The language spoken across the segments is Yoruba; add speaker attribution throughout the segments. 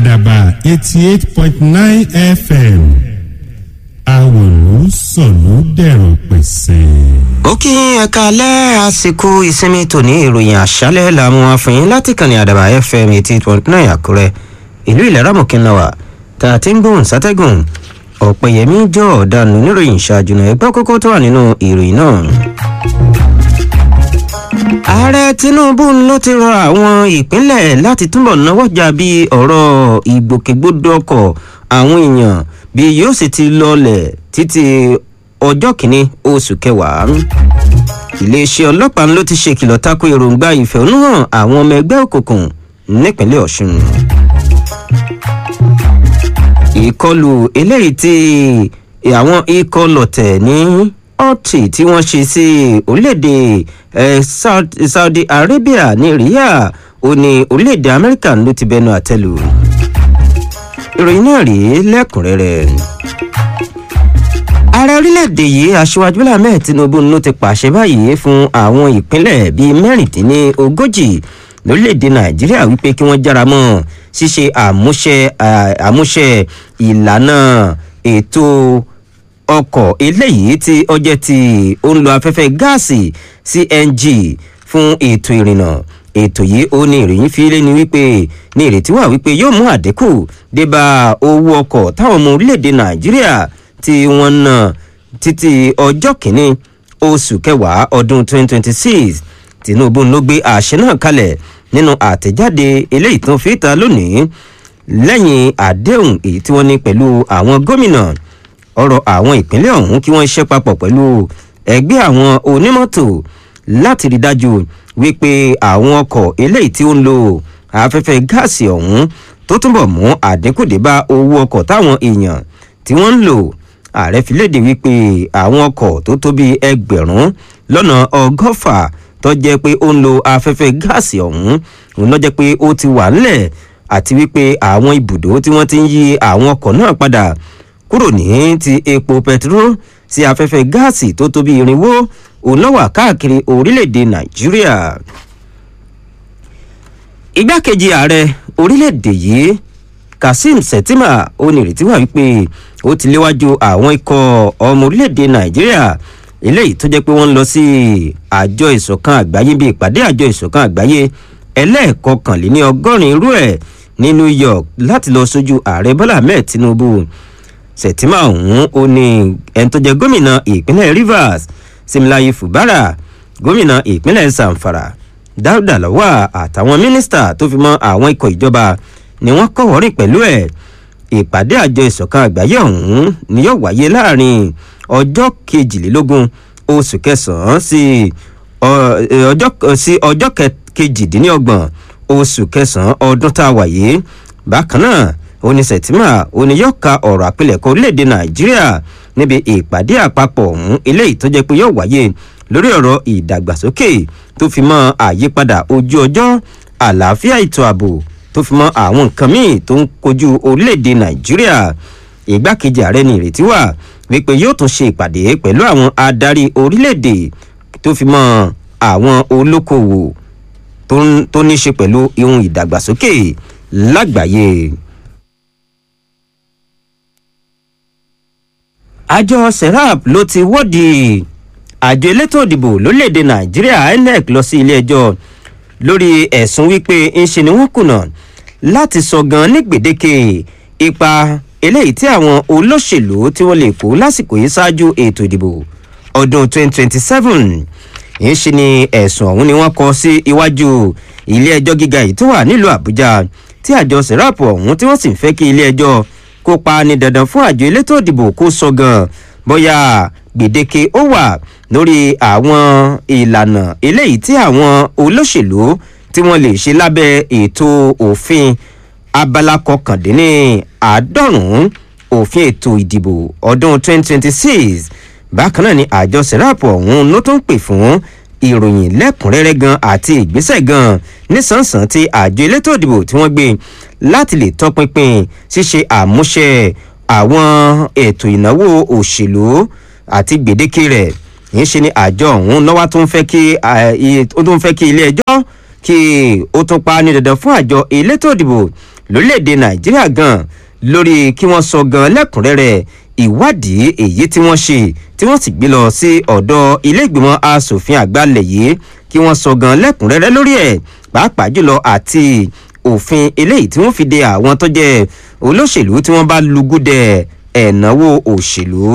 Speaker 1: àdàbà eighty eight point nine fm àwòlú sọ̀lú dẹ̀rọ̀ pẹ̀sẹ̀.
Speaker 2: ó kí ẹ̀ka alẹ́ àsìkò ìsinmi tòní ìròyìn àṣálẹ̀ làwọn afẹ́yìn láti kànnì àdàbà fm eighty point nine àkúrẹ́ ìlú ìlẹ̀ rámọ̀kínláwà tá a ti ń gbóhùn sátẹ́gùn ọ̀pẹ̀yẹmí jọ ọ̀daràn oníròyìn ṣáájú náà ẹgbẹ́ kókó tó wà nínú ìròyìn náà. ààrẹ tinubu ló ti rọ àwọn ìpínlẹ̀ láti túbọ̀ náwó jà bí ọ̀rọ̀ ìgbòkègbodò ọkọ̀ àwọn èèyàn bí yóò sì ti lọlẹ̀ títí ọjọ́ kìíní oṣù kẹwàá iléeṣẹ́ ọlọ́pàá ló ti ṣèkìlọ̀ tako èròǹgbà ìfẹ̀hónúhàn àwọn ọmọ ẹgbẹ́ òkùnkùn nípínlẹ̀ ọ̀ṣun ìkọlù eléyìí tí àwọn ikọ̀ lọ̀tẹ̀ ní ọtí tí wọ́n ṣe sí orílẹ̀-èdè saudi arabia ní riyadh ó ní orílẹ̀-èdè amẹ́ríkà ló ti bẹnu àtẹ́lù ìròyìn náà rèé lẹ́kùnrẹ́rẹ́ ààrẹ orílẹ̀-èdè yìí aṣíwájú bọ́lá ahmed tinubu ló ti pàṣẹ báyìí fún àwọn ìpínlẹ̀ bíi mẹ́rìndínlógójì lórílẹ̀‐èdè nàìjíríà wípé kí wọ́n jára mọ́ ṣíṣe àmúṣe àmúṣe ìlànà ètò ọkọ̀ eléyìí tí ọjẹ́ tí ó ń lo afẹ́fẹ́ gáàsì cng fún ètò ìrìnnà ètò yìí ó ní ìròyìn fi lé ní wípé ní ìrètí wà wípé yóò mú àdínkù débà owó ọkọ̀ táwọn ọmọ orílẹ̀‐èdè nàìjíríà tí wọ́n ná títí ọjọ́ kìíní oṣù kẹwàá ọdún 2026 tinubu ló gbé àṣẹ náà kalẹ̀ nínú àtẹ̀jáde eléyìí tó fi ta lónìí lẹ́yìn àdéhùn èyí tí wọ́n ní pẹ̀lú àwọn gómìnà ọ̀rọ̀ àwọn ìpínlẹ̀ ọ̀hún kí wọ́n ṣe papọ̀ pẹ̀lú ẹgbẹ́ àwọn onímọ́tò láti rí dájú wípé àwọn ọkọ̀ eléyìí tí ó ń lo afẹ́fẹ́ gáàsì ọ̀hún tó túbọ̀ mú àdínkù dé bá owó ọkọ̀ táwọn èèyàn tí wọ́n ń lò ààrẹ fi léde wípé àwọn ọkọ̀ tó tó bíi ẹgbẹ̀rún lọ́nà ọgọ́fà tó jẹ́ pé ó ń lo afẹ́fẹ́ gáàsì ọ̀hún òun lọ́jọ́ pé ó ti wà ńlẹ̀ àti wípé àwọn ibùdó tí wọ́n ti ń yí àwọn ọkọ̀ náà padà kúrò ní ti epo pẹtiró sí afẹ́fẹ́ gáàsì tó tó bí irinwó òun lọ́wọ́ káàkiri orílẹ̀-èdè nàìjíríà. igbákejì ààrẹ orílẹ̀-èdè yìí kazeem shettima ó ní ìrètí wà wípé ó ti léwájú àwọn ikọ̀ ọmọ orílẹ̀-èdè nàìjíríà eléyìí tó jẹ́ pé wọ́n ń lọ sí àjọ ìṣọ̀kan àgbáyé bíi ìpàdé àjọ ìṣọ̀kan àgbáyé ẹlẹ́ẹ̀kọkànléní ọgọ́rin irú ẹ̀ ní new york láti lọ sójú ààrẹ bọ́lá ahmed tinubu sẹ̀tìmá ọ̀hún ó ní ẹni tó jẹ́ gómìnà ìpínlẹ̀ rivers simlayi fubara gómìnà ìpínlẹ̀ zamfara dáúdà lọ́wọ́ àtàwọn mínísítà tó fi mọ́ àwọn ikọ̀ ìjọba ni wọ́n kọ̀wọ́rìn pẹ̀lú ẹ̀ ìpàdé àjọ ìṣọ̀kan àgbáyé ọ̀hún ni yóò wáyé láàrin ọjọ́ kejìlélógún oṣù kẹsàn-án sí ọjọ́ kejìdínlọ́gbọ̀n oṣù kẹsàn-án ọdún tá a wà yìí bákan náà oníṣètìmá oníyọ̀ka ọ̀rọ̀ àpilẹ̀kọ orílẹ̀-èdè nàìjíríà níbi ìpàdé àpapọ̀ ọ̀hún eléyìí tó jẹ́ pé yóò wáyé lórí ọ̀rọ̀ ìdàgbàsókè tó fi mọ́ àyípadà ojú ọjọ́ àlàáfíà ètò ààbò tó fi mọ́ àwọn nǹkan míì tó ń kojú orílẹ̀-èdè nàìjíríà ìgbákejì ààrẹ ní ìrètí wà wípé yóò tún ṣe ìpàdé pẹ̀lú àwọn adarí orílẹ̀-èdè tó fi mọ́ àwọn olókoòwò tó ní ṣe pẹ̀lú ihun ìdàgbàsókè lágbàáyé. àjọ serap ló ti wọ́ọ̀dì àjọ elétò òdìbò lórílẹ̀‐èdè nàìjíríà inec lọ sí ilé-ẹjọ́ lórí ẹ̀sùn wípé ńṣe ni wọ́n kùnà láti sọ gan ní gbèdéke ipa eléyìí tí àwọn olóṣèlú tí wọ́n lè kó lásìkò yìí ṣáájú ètò ìdìbò ọdún 2027 ń ṣe ni ẹ̀sùn ọ̀hún ni wọ́n kọ sí iwájú ilé ẹjọ́ gíga yìí tó wà nílùú àbújá tí àjọ serap ọ̀hún tí wọ́n sì ń fẹ́ kí ilé ẹjọ́ kópa ní dandan fún àjọ elétò ìdìbò kó sọ gan bóyá gbèdéke ó wà lórí àwọn ìlànà eléyìí tí àwọn olóṣèlú tí wọ́n lè ṣe lábẹ́ ètò òfin abala kọkàndínní àádọ́rùn-ún òfin ètò ìdìbò ọdún 2026 bákan náà ni àjọ serap ọ̀hún ló tún pè fún ìròyìn lẹ́kùnrẹ́rẹ́ gan àti ìgbésẹ̀ gan nísànsán tí àjọ elétò ìdìbò tí wọ́n gbé láti lè tọpinpin ṣíṣe àmúṣe àwọn ètò ìnáwó òṣèlú àti gbèdéke rẹ̀ yìí ṣe ni àjọ ọ̀hún lọ́wọ́ tó ń fẹ́ kí ó tó ń fẹ́ kí ilé ẹjọ́ kí ó tún pa ní dandan fún àjọ elétò ìdìbò lórílẹ̀‐èdè nàìjíríà gan lórí kí wọ́n sọ gan lẹ́kùnrẹ́rẹ́ ìwádìí èyí tí wọ́n ṣe tí wọ́n sì gbé lọ sí ọ̀dọ̀ ilé ìgbìmọ̀ asòfin àgbàlẹ̀ yìí kí wọ́n sọ gan lẹ́kùnrẹ́rẹ́ lórí ẹ̀ pàápàá jùlọ àti òfin eléyìí tí wọ́n fi de àwọn tó jẹ́ olóṣèlú tí wọ́n bá lugúdẹ ẹ̀náwó òṣèlú.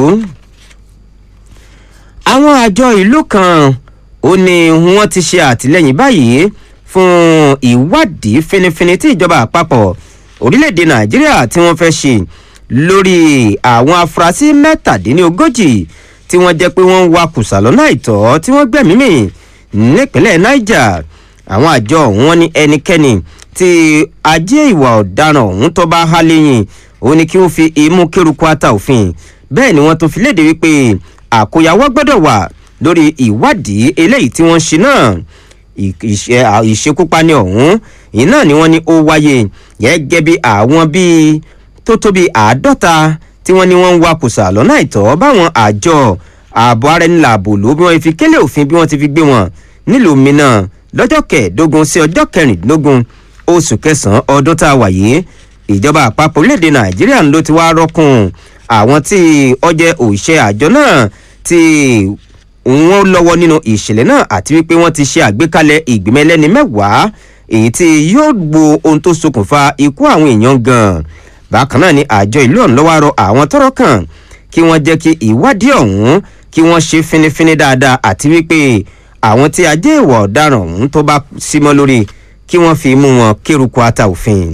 Speaker 2: àwọn àjọ ìlú kan ó ní wọ́n ti ṣe àtìlẹ́yìn báyìí fún ìwádìí finifini tí ìjọba àpapọ̀ orílẹ̀-èdè nàìjíríà tí wọ́n fẹ́ ṣe lórí àwọn afurasí mẹ́tàdínlógójì tí wọ́n jẹ́ pé wọ́n ń wa kùsà lọ́nà àìtọ́ tí wọ́n gbẹ̀mí mì nípínlẹ̀ niger àwọn àjọ ọ̀hún wọn ní ẹnikẹ́ni tí ajé ìwà ọ̀daràn ọ̀hún tó bá há lẹ́yìn ó ní kí wọ́n fi imú kéruku ata òfin bẹ́ẹ̀ ni wọ́n tó fi léde wípé àkóyawọ́ gbọ́dọ̀ wà lórí ìwádìí eléyìí tí wọ́n ṣe náà ìṣekúpani ọ̀hún iná ni wọ́n ní ó wáyé gẹ́gẹ́ bí àwọn bíi tó tó bíi àádọ́ta tí wọ́n ní wọ́n ń wakùsà lọ́nà àìtọ́ báwọn àjọ ààbò ara ẹni làbò ló bí wọ́n fi kélé òfin bí wọ́n ti fi gbé wọn nílùú mìíràn lọ́jọ́ kẹẹ̀ẹ́dógún sí ọjọ́ kẹrìndínlógún oṣù kẹsàn-án ọdún tá a wà yìí ìjọba àpapọ̀ orílẹ̀-èdè nàìjíríà ló ti wá rọ́kùn àwọn tí ọjẹ́ òṣìṣẹ́ àjọ náà tí wọ́n lọ́wọ́ nínú ìṣẹ̀lẹ̀ náà àti wípé wọ́n ti ṣe àgbékalẹ̀ ìgbìmọ̀ ẹlẹ́ni mẹ́wàá èyí tí yóò gbo ohun tó ṣokùnfà ikú àwọn èèyàn gan-an bákan náà ni àjọ ìlú ọ̀hún lọ́wọ́ rọ àwọn tọ́rọ̀ kàn kí wọ́n jẹ́ kí ìwádìí ọ̀hún kí wọ́n ṣe finifini dáadáa àti wípé àwọn tí ajé ìwà ọ̀daràn ọ̀hún tó bá símọ́ lórí kí wọ́n fi mú wọn kéruku ata òfin.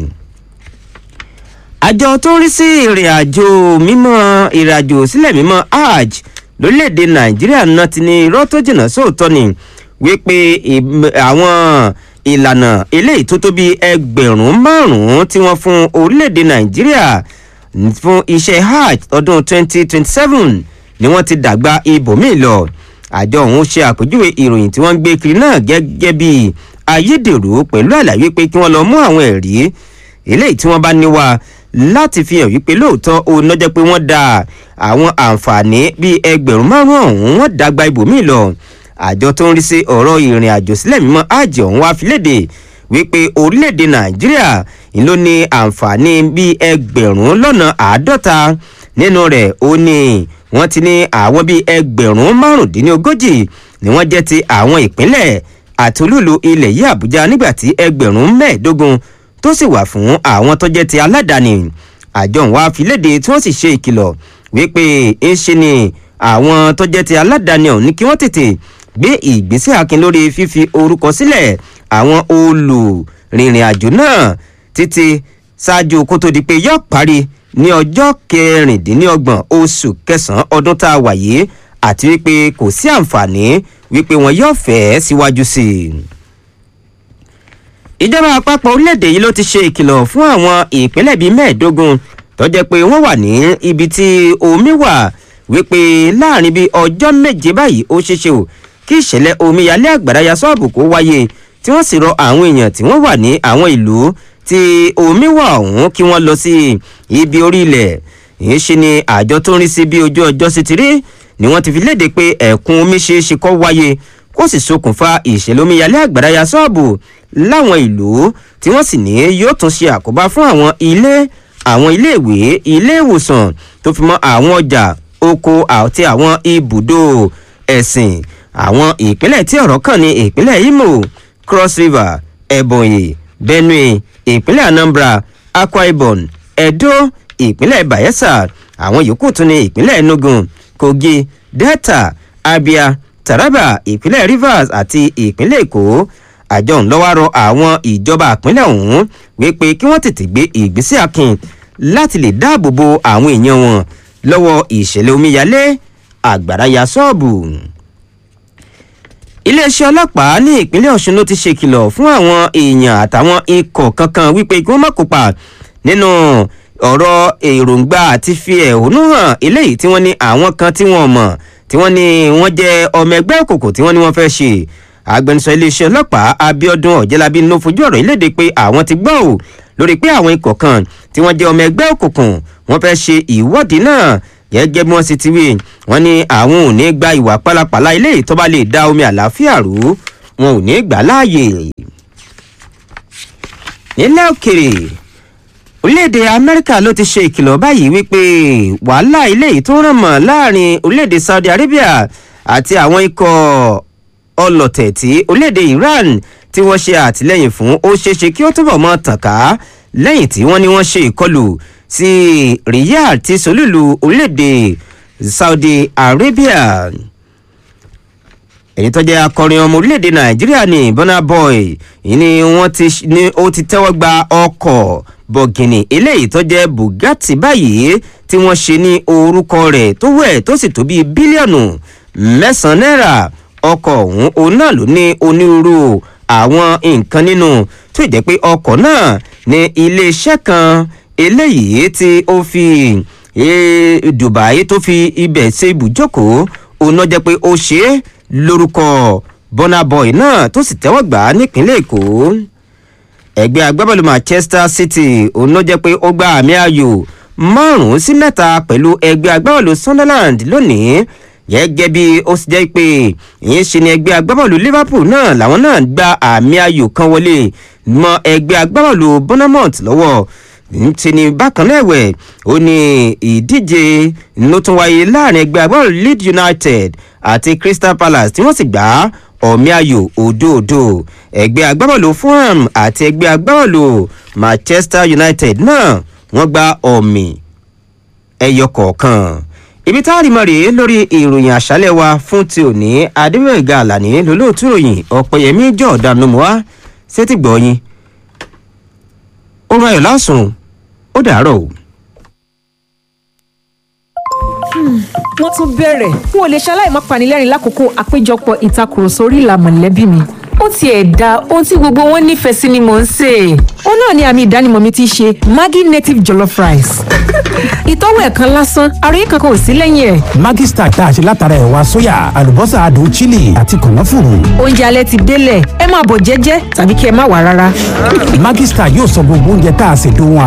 Speaker 2: àjọ tó ń rí sí ìrìn àjò mímọ́ ìrìn àjò sílẹ̀ mímọ́ hajj lórílẹ̀‐èdè nàìjíríà náà ti ní irọ́ tó jìnnà sóòótọ́ ni wípé àwọn ìlànà eléyìí tó tó bí ẹgbẹ̀rún márùn-ún tí wọ́n fún orílẹ̀‐èdè nàìjíríà fún iṣẹ́ hajj ọdún 2027 ni wọ́n ti dàgbà ibòmíì lọ àjọ ọ̀hún ṣe àpèjúwe ìròyìn tí wọ́n ń gbé kiri náà gẹ́gẹ́ bí ayédèrú pẹ̀lú àlàyé pé kí wọ́n lọ mú àwọn ẹ̀rí eléyìí tí wọ́n bá níwá láti fi hàn wípé lóòótọ́ òun náà jẹ́ pé wọ́n da àwọn àǹfààní bíi ẹgbẹ̀rún márùn-ún ọ̀hún wọ́n dàgbà ibòmíì lọ àjọ tó ń rí sí ọ̀rọ̀ ìrìn àjò sílẹ̀ mímọ́ àjọ ọ̀hún wá fi léde wípé orílẹ̀-èdè nàìjíríà ló ní àǹfààní bíi ẹgbẹ̀rún lọ́nà àádọ́ta nínú rẹ̀ ó ní wọ́n ti ní àwọn bíi ẹgbẹ̀rún márùndínlógójì ni wọ́n jẹ́ ti àwọn ìpínlẹ̀ àti olúlu ilẹ̀ yìí àbújá nígbà tí ẹgbẹ̀rún mẹ́ẹ̀ẹ́dógún tó sì wà fún àwọn tó jẹ́ ti aládàáni àjọ ń wá fi léde tí wọ́n sì ṣe ìkìlọ̀ wípé ń ṣe ni àwọn tó jẹ́ ti aládàáni ọ̀hún ní kí wọ́n tètè gbé ìgbésẹ̀ akin lórí fífi orúkọ sílẹ̀ àwọn olùrìnrìn àjò náà títí ṣáájú kó tó di pé yóò parí ní ọjọ́ kẹrìndínlọ́gbọ̀n oṣù kẹsàn-án ọdún tá a wà yìí àti wípé kò sí àǹfààní wípé wọn yóò fẹ́ síwájú sí i. ìjọba àpapọ̀ orílẹ̀-èdè yìí ló ti ṣe ìkìlọ̀ fún àwọn ìpínlẹ̀ bíi mẹ́ẹ̀ẹ́dógún tó jẹ́ pé wọ́n wà ní ibi tí omi wà wípé láàrin bíi ọjọ́ méje báyìí ó ṣeéṣe o kí ìṣẹ̀lẹ̀ omíyalé àgbàrá ya sọ́ọ̀bù kó wáyé tí wọ́n sì rọ àwọn èèyàn tí wọ́n wà ní àwọn ìlú tí omi wà ọ̀hún kí wọ́n lọ sí ibi orí ilẹ̀ èyí ṣe ni àjọ tó ń rí sí bí ojú ọjọ́ sí ti rí ni wọ́n ti fi léde pé ẹ̀kún omi ṣe é ṣe kọ́ wáyé kó sì ṣokùnfà ìṣẹ̀lẹ̀ omíyalé àgbàrá ya sọ́ọ̀bù láwọn ìlú tí wọ́n sì ní yóò tún ṣe àkóbá fún àwọn ilé àwọn iléèwé ilé ìwòsàn tó fi mọ́ àwọn ọjà oko àti àwọn ibùdó ẹ̀sìn àwọn ìpínlẹ̀ tí ọ̀rọ̀ kàn ní ìpínlẹ̀ imo cross river ebonyi benue ìpínlẹ̀ anambra akwa ibom edo ìpínlẹ̀ bayelsa àwọn yòókù tún ní ìpínlẹ̀ enugu kogi delta abia taraba ìpínlẹ̀ rivers àti ìpínlẹ̀ èkó àjọ ńlọ́wọ́ àwọn ìjọba ìpínlẹ̀ ọ̀hún wípé kí wọ́n tètè gbé ìgbésẹ̀ akin láti lè dáàbò bo àwọn èèyàn wọn lọ́wọ́ ìṣẹ̀lẹ̀ omíyalé àgbàrá ya ṣọ́ọ̀bù iléeṣẹ́ ọlọ́pàá ní ìpínlẹ̀ ọ̀ṣun ló ti ṣèkìlọ̀ fún àwọn èèyàn àtàwọn ikọ̀ kankan wípé kí wọ́n má kópa nínú ọ̀rọ̀ èròǹgbà àti fi ẹ̀hónú hàn eléyìí tí wọ́n ní àwọn kan tí wọ́n mọ̀ tí wọ́n ní wọ́n jẹ́ ọmọ ẹgbẹ́ òkòkò tí wọ́n ní wọ́n fẹ́ ṣe agbẹnusọ iléeṣẹ́ ọlọ́pàá abiodun ọ̀jẹ̀lábí ló fojú ọ̀rọ̀ ìlédè pé àwọn ti gbọ́ ò lórí pé àwọn ikọ̀ kan tí wọ́n jẹ́ ọmọ ẹgbẹ́ òkùnkùn wọ́n fẹ́ ṣe ìwọ́de náà gẹ́gẹ́ bí wọ́n sì ti wí wọ́n ní àwọn ò ní gba ìwà pálapàla ilé tó bá lè da omi àlàáfíà rú wọn ò ní gbà láàyè. nílẹ̀ òkèrè orílẹ̀-èdè amẹ́ríkà ló ti ṣe ìkìlọ̀ báyìí wípé wàhálà ilé yìí tó ràn mọ́ láàrin orílẹ̀-èdè saudi arabia àti àwọn ikọ̀ ọlọ̀tẹ̀ tí orílẹ̀-èdè iran tí wọ́n ṣe àtìlẹ́yìn fún ó ṣeéṣe kí ó túbọ̀ mọ́ tàn ká lẹ́yìn tí wọ́n ní wọ́n ṣe ìkọlù sí riyadh tí solúlu orílẹ̀-èdè saudi arabia èyí tó jẹ́ akọrin ọmọ orílẹ̀-èdè nàìjíríà ní burna boy yìí ni wọ́n ti ní ó ti tẹ́wọ́ gba ọkọ̀ bọ̀gìnì eléyìí tó jẹ́ bugatti báyìí tí wọ́n ṣe ní orúkọ rẹ̀ tó wẹ̀ tó sì tó bíi bílíọ̀nù mẹ́sàn-án náírà ọkọ̀ ọ̀hún òun náà ló ní onírúurú àwọn nǹkan nínú tó jẹ́ pé ọkọ̀ náà ní iléeṣẹ́ kan eléyìí tí ó fi dubai tó fi ibẹ̀ ṣe ibùjókòó òun náà jẹ́ pé ó ṣe é lórúkọ bọ́nàbọ̀ì náà tó sì tẹ́wọ́ gbà á nípínlẹ̀ èkó ẹgbẹ́ agbábọ́ọ̀lù manchester city òun ló jẹ́ pé ó gba àmì ayò márùn-ún sí mẹ́ta pẹ̀lú ẹgbẹ́ agbábọ́ọ̀lù sunderland lónìí gẹ́gẹ́ bí ó sì jẹ́ pé ìyẹn ṣe ni ẹgbẹ́ agbábọ́ọ̀lù liverpool náà làwọn náà gba àmì ayò kan wọlé mọ ẹgbẹ́ agbábọ́ọ̀lù bournemouth lọ́wọ́ ti ní bákan náà ẹ̀wẹ̀ ó ní ìdíje ló tún wáyé láàrin ẹgbẹ́ agbábọ́ọ̀lù leeds united àti crystal palace tí wọ́n sì gbá ọ̀mí ayò òdòdó ẹgbẹ́ agbábọ́ọ̀lù fulham àti ẹgbẹ́ agbábọ́ọ̀lù manchester united náà wọ́n gba ọ̀mì ẹyọ kọ̀ọ̀kan ibi tá a rí mọ́ rèé lórí ìròyìn àṣálẹ̀ wa fún ti òní adébẹ̀gà àlàní lólóòtú ròyìn ọ̀pẹ̀yẹmí jọ̀ọ́dá nomoa sétí gbọ̀ọ́yìn orun ayọ̀ lásùn ó dàárọ̀ o.
Speaker 3: wọ́n tún bẹ̀rẹ̀ n ò lè ṣaláì má panilẹ́rìn lákòókò àpéjọpọ̀ ìtakùrọ̀sọ orí ìlà mọ̀lẹ́bí mi ó tiẹ̀ da ohun tí gbogbo wọn nífẹ̀ẹ́ sí ni mò ń sè é. ó náà ni àmì ìdánimọ̀ mi ti ṣe maggi native jollof rice. ìtọ́wò ẹ̀kan lásán àròyé kankan ò sí lẹ́yìn ẹ̀.
Speaker 4: Maggi Star tá a ṣe látara ẹ̀wà sóyà àlùbọ́sà adùn chili àti kànáfùrù.
Speaker 3: oúnjẹ alẹ́ ti délẹ̀ ẹ máa bọ̀ jẹ́jẹ́ tàbí kí ẹ má wà rárá.
Speaker 4: Maggi Star yóò sọ gbogbo oúnjẹ tá a ṣe dùn